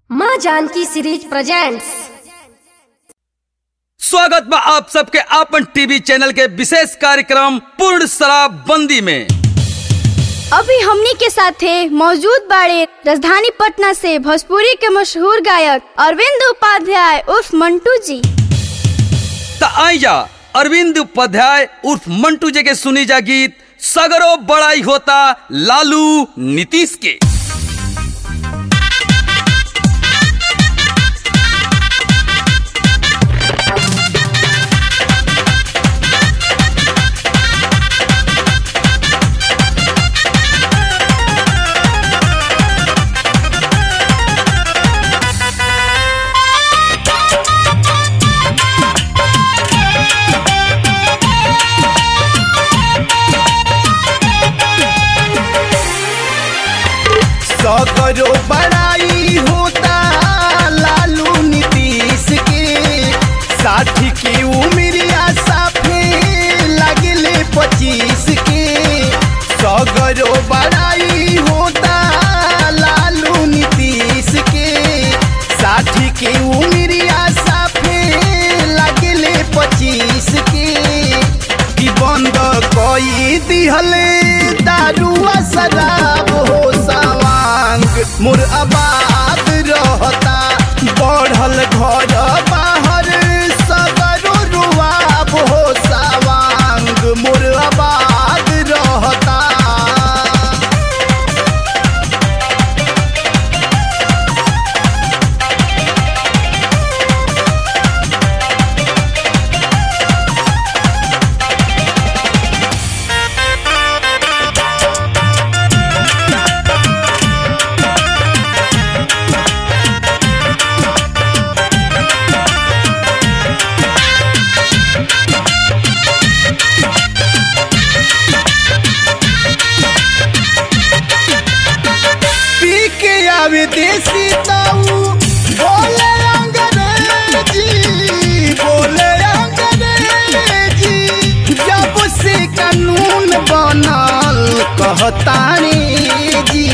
माँ Janaki series presents स्वागत बा आप सबके आपन टीवी चैनल के विशेष कार्यक्रम पूर्ण शराबबंदी में अभी हमनी के साथे मौजूद बाड़े राजधानी पटना से भोजपुरी के मशहूर गायक अरविंद उपाध्याय उर्फ मंटू जी त आई जा अरविंद उपाध्याय उर्फ मंटू जी के सुनी जा गीत सगरो बड़ाई होता लालू नीतीश के सगरो बड़ाई होता लालू नीतीश के साठी की उमरिया साफे लगले पच्चीस के सगरो बड़ाई होता लालू नीतीश के साठी की उमरिया साफे लगले पच्चीस के कि बंद कई दिहले दारुआ शराब हो सवांग मोर आबाद रहता बढ़ल घर बाहर सगरो रुआब हो सवांग मोर आबाद रहता पी के आवे देसी ताऊ बोले अंग्रेजी बोले अंग्रेजी जब से कानून बनल कहतानी जी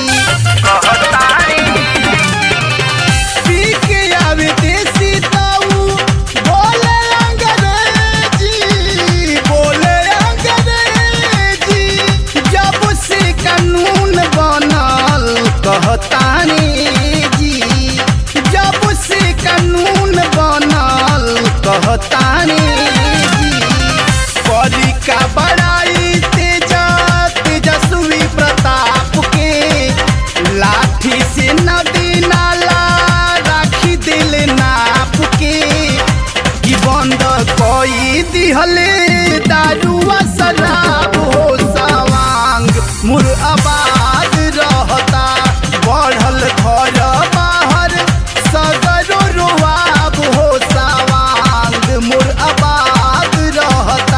पी के आवे देसी ताऊ बोले अंग्रेजी बोले अंग्रेजी जब से कानून बनल कहतानी जी जब से कानून बनल कहतानी जी परी का बड़ाई तेजा तेजस्वी प्रताप के लाठी से नदी नाला राखी दिल नाप के कि बंद कोई दिहले दारुआ शराब हो सवांग मुर आबाद रहता बढ़ल घर बाहर सगरो रुआब हो सवांग मुर आबाद रहता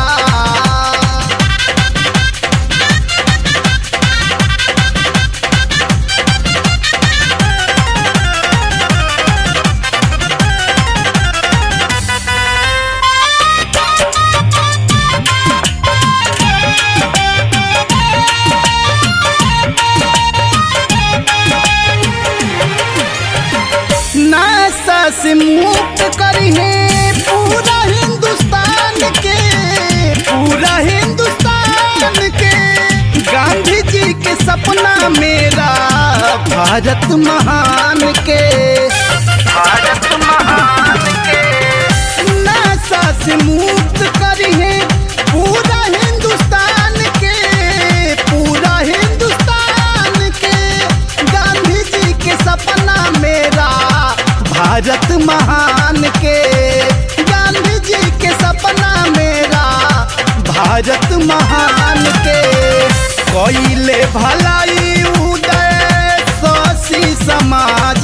नासा से मुक्त करिए पूरा हिंदुस्तान के पूरा हिंदुस्तान के गांधी जी के सपना मेरा भारत महान के भारत महान के नासा से मुक्त करिए पूरा हिंदुस्तान के पूरा हिंदुस्तान के गांधी जी के सपना मेरा भारत महान के गांधी जी के सपना मेरा भारत महान के कोयले भलाई उदय शशि समाज